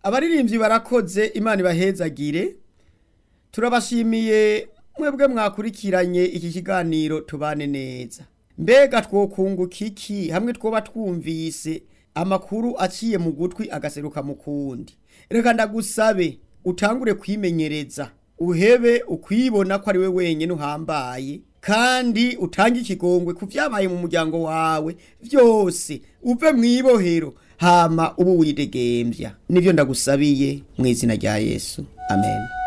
abaririmbyi barakoze imana ibahezagire turabashimiye mwebwe mwakurikiranye iki kiganiro tubane neza mbega twokunguka iki hamwe twoba twumvise amakuru aciye mu gutwi agaseruka mu kundi reka ndagusabe utangure kwimenyereza uhebe ukwibona ko ari we wenyine uhambaye kandi utange ikigongwe ku byabaye mu muryango wawe byose uve mu ibohero hama ubu widegembya nibyo ndagusabiye mu izina rya yesu amen